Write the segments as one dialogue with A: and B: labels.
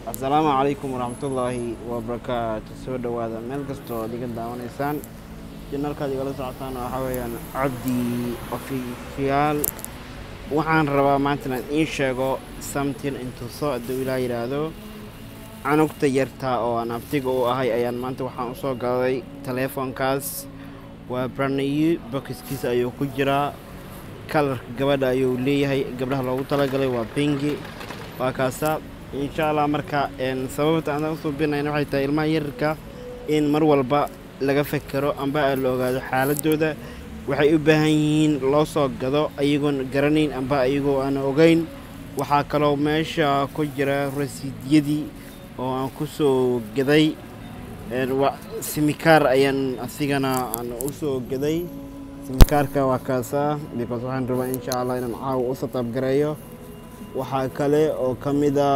A: assalaamu calaykum waraxmatullaahi wabarakaatu soo dhowaada meel kastoo ad iga daawanaysaan janalkaad igala socotaan waxaa weeyaan cabdi ofishiyaal waxaan rabaa maanta inaan iin sheego samtin intuso hadduu ilaa yidhaahdo canugta yartaa oo aan abtiga u ahay ayaan maanta waxaan usoo gaday taleefonkaas waa branayi bokiskiisa ayuu ku jiraa kalarka gabadha ayuu leeyahay gabdhaha loogu talagalay waa bingi waa kaasa insha allah marka sababta aan usoo binayna waxay tahay ilmaha yararka in mar walba laga fekero amba la ogaado xaaladooda waxay u baahan yihiin loo soo gado ayagoon garanayn amba ayagoo aan ogeyn waxaa kaloo meesha ku jira rasiidyadii oo aan ku soo gaday simikaar ayaan asigana aan usoo gaday simikaarka waa kaasa because waxaan rabaa insha allah inaan caawa u sataabgareeyo waxaa kale oo ka mid a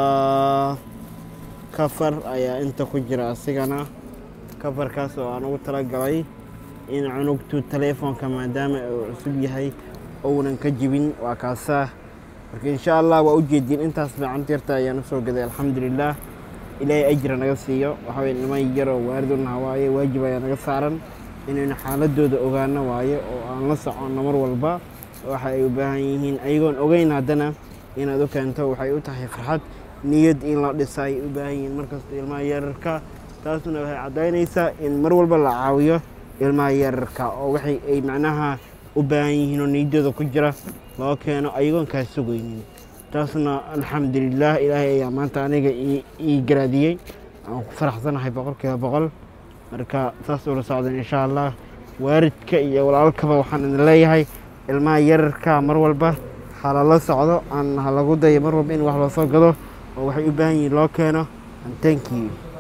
A: kafar ayaa inta ku jira asigana kafarkaas oo aan ugu talagalay in cunugtu taleefonka maadaama uu cusub yahay ounan ka jibin waa kaasa marka insha allah waa ujeediin intaas fiicanta yarta ayaan usoo gaday alxamdulilah ilaahay ajra naga siiyo waxaa weye niman yaroo waaridunnaha waaye waajib ayaa naga saaran inaynu xaaladooda ogaano waaye oo aan la soconno mar walba waxa ay u baahan yihiin ayagoon ogeyn haddana inaad u keento waxay u tahay farxad niyad in la dhisa ay u baahan yihiin markasta ilmaha yararka taasuna waxay caddaynaysaa in mar walba la caawiyo ilmaha yararka oo waxay ay macnaha u baahan yihiin oo niyadooda ku jira loo keeno ayagoon kaa sugaynin taasna alxamdulilah ilaahay ayaa maanta aniga ii garaadiyey aan ku faraxsanahay boqolkiiba boqol marka saas ula socdan insha allah waaridka iyo walaalkaba waxaan idin leeyahay ilmaha yararka mar walba halala socdo aan halagu dayo mar walba in wax loo soo gado oo waxay u baahan yihiin loo keeno and thank you